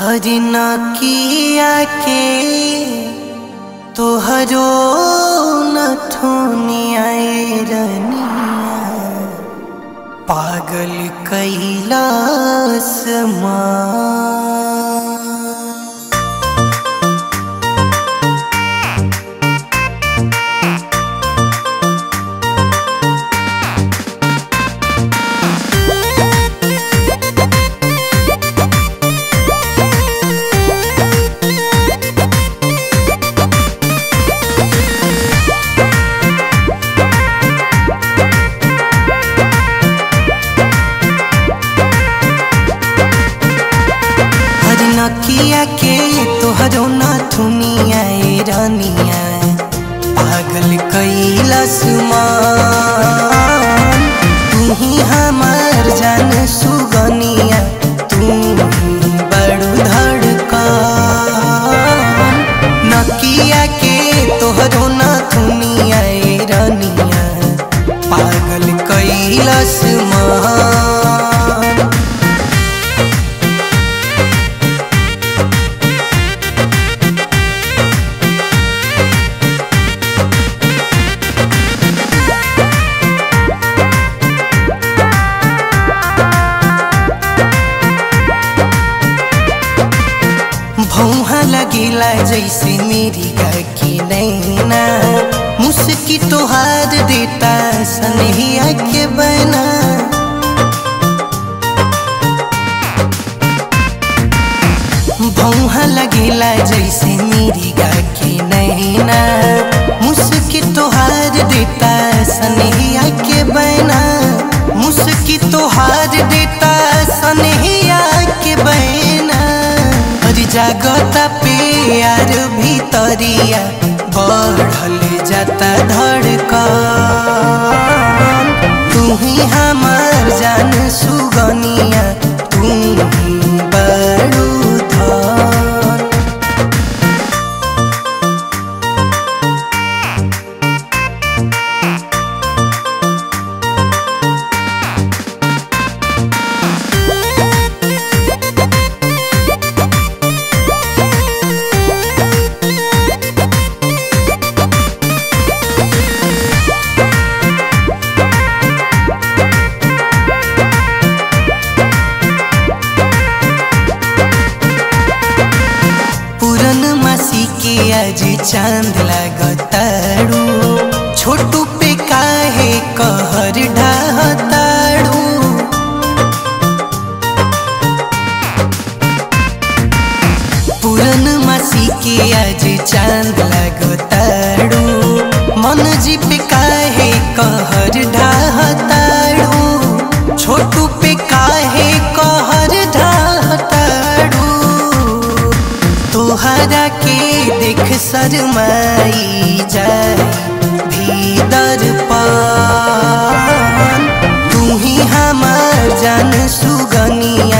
हरि नकिया के तोहरो नथुनिया रनिया पागल कैलाश माँ हर नकिया के तोहरो नथुनिया रनिया पागल कैलाश मान तू ही हमार जान सुगनिया तू ही बड़ू धड़कन नकिया के तोहरो नथुनिया रनिया पागल कैलाश मान भौहा लगेला जैसे मेरी की नैना मुस्की तोहार देता सनहिया के बना भौहा लगेला जैसे मेरी की नैना मुस्की तोहार देता सनहिया के बना मुस्की तोहार देता सनहिया के बना और जागता प्यार भीतरिया बढ़ल जाता धड़कन तू ही हमार जान सुगनिया तू ही बड़ू धन पूरन मासी के आज चांद लगताड़ू छोटू पे काहे कहर ढाताड़ू पूरन मासी के आज चांद लगताड़ू मन जी पे काहे कहर ढाताड़ू छोटू पे काहे कहर ढाताड़ू तोहरा के देख शरमाई जाए भीतर पान तू ही हमार जान सुगनिया